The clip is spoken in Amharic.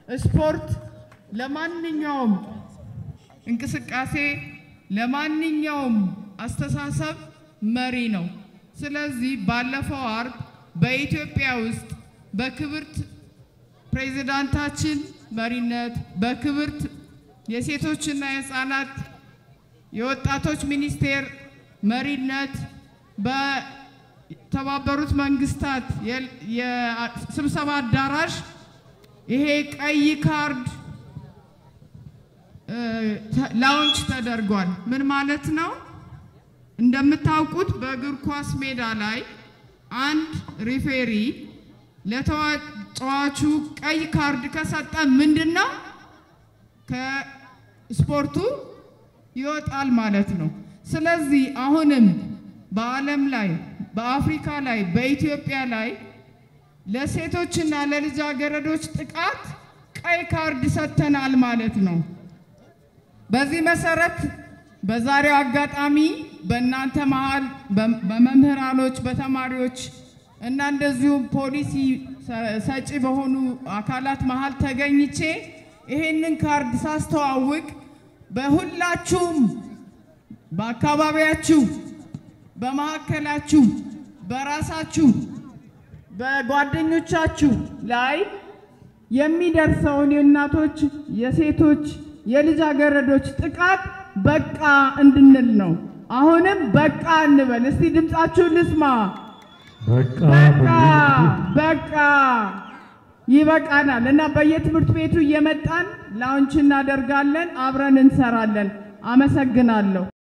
ስፖርት ለማንኛውም እንቅስቃሴ ለማንኛውም አስተሳሰብ መሪ ነው። ስለዚህ ባለፈው አርብ በኢትዮጵያ ውስጥ በክብርት ፕሬዚዳንታችን መሪነት በክብርት የሴቶችና የሕፃናት የወጣቶች ሚኒስቴር መሪነት በተባበሩት መንግስታት የስብሰባ አዳራሽ ይሄ ቀይ ካርድ ላውንች ተደርጓል። ምን ማለት ነው? እንደምታውቁት በእግር ኳስ ሜዳ ላይ አንድ ሪፌሪ ለተጫዋቹ ቀይ ካርድ ከሰጠ ምንድን ነው ከስፖርቱ ይወጣል ማለት ነው። ስለዚህ አሁንም በዓለም ላይ በአፍሪካ ላይ በኢትዮጵያ ላይ ለሴቶችና ለልጃገረዶች ጥቃት ቀይ ካርድ ሰጥተናል ማለት ነው። በዚህ መሰረት በዛሬው አጋጣሚ በእናንተ መሀል በመምህራኖች፣ በተማሪዎች እና እንደዚሁም ፖሊሲ ሰጪ በሆኑ አካላት መሀል ተገኝቼ ይሄንን ካርድ ሳስተዋውቅ በሁላችሁም በአካባቢያችሁ፣ በመካከላችሁ፣ በራሳችሁ፣ በጓደኞቻችሁ ላይ የሚደርሰውን የእናቶች፣ የሴቶች፣ የልጃገረዶች ጥቃት በቃ እንድንል ነው። አሁንም በቃ እንበል እስቲ፣ ድምፃችሁን ልስማ። በቃ በቃ በቃ ይበቃናል። እና በየትምህርት ቤቱ እየመጣን ላውንች እናደርጋለን፣ አብረን እንሰራለን። አመሰግናለሁ።